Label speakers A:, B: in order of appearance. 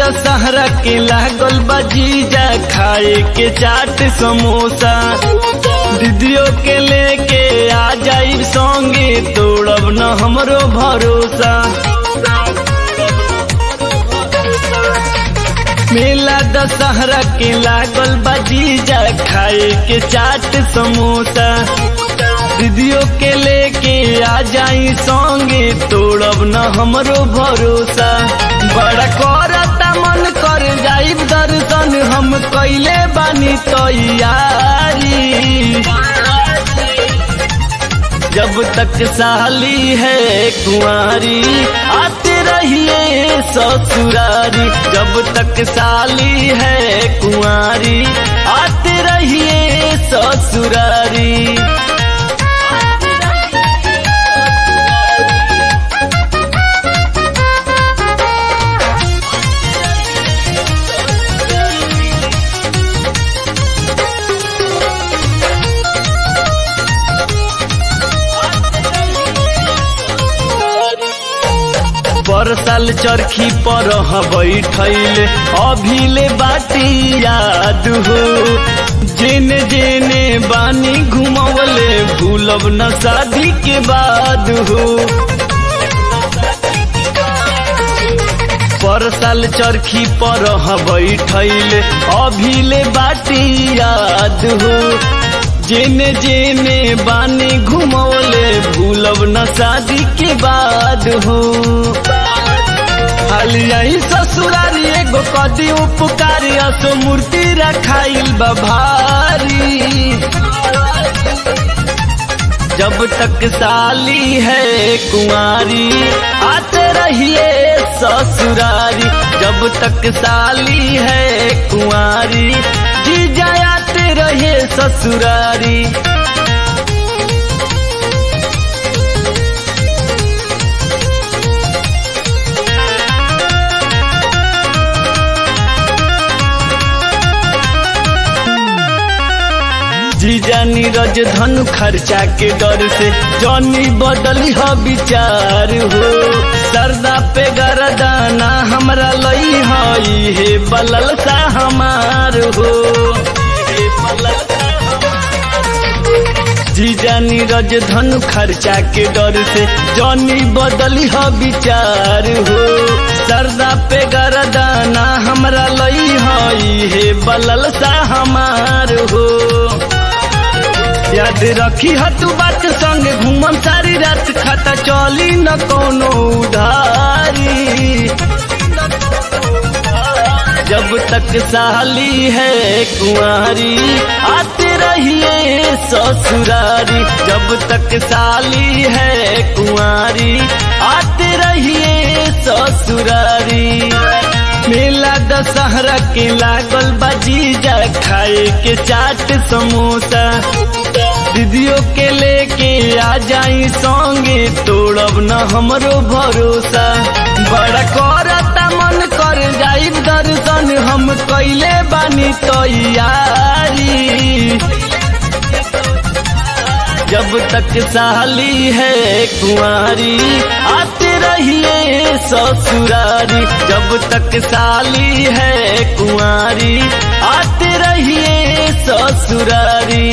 A: दशहरा के लागल बजीजा खाए के चाट समोसा दीदियों के लेके आ जाइब संगे तोड़ब न हमरो भरोसा मेला दशहरा के लागल बजीजा खाए के चाट समोसा दीदियों के लेके आ जाई संगे तोड़ब न हमरो भरोसा बड़ा करता मन कर जाइब दर्शन हम कैले बानी तैयारी जब तक साली है कुंवारी आते रहिए ससुरारी जब तक साली है कुंवारी आते रहिए ससुरारी पर साल चरखी पर बैठल अभिले बाटी याद हो जेने जेने बानी घुमवले भूलब न शादी के बाद हो पर साल चरखी पर बैठल अभिले बाटी याद हो जेने जेने बानी घुमौले भूलब न शादी के बाद हो हालिया ससुरारी एगो कदी उपकारी असो मूर्ति रखाइल बभारी जब तक साली है कुंवारी आते रहिए ससुरारी जब तक साली है कुंवारी जी जाते रहे ससुरारी जीजा नीरज धन खर्चा के डर से जनी बदली हो विचार हो सरदा पे गरदाना हमरा लई हई हे बलल सा हमार हो जीजा नीरज धन खर्चा के डर से जनी बदली हो विचार हो सरदा पे गरदाना हमरा लई हई हे बलल सा हमार हो याद रखी हतु बात संग घूमम सारी रात खाता चली न कोनो उधारी जब तक साली है कुंवारी आते रहिए ससुरारी जब तक साली है कुंवारी आते रहिए ससुरारी मेला दशहरा के लागल बजीजा खाए के चाट समोसा दीदियों के लेके आ जाई संगे तोड़ब न हमरो भरोसा बड़ा करता मन कर जाई दर्शन हम कैले बानी तैयारी जब तक साली है कुंवारी आते रहिए ससुरारी जब तक साली है कुंवारी आते रहिए ससुरारी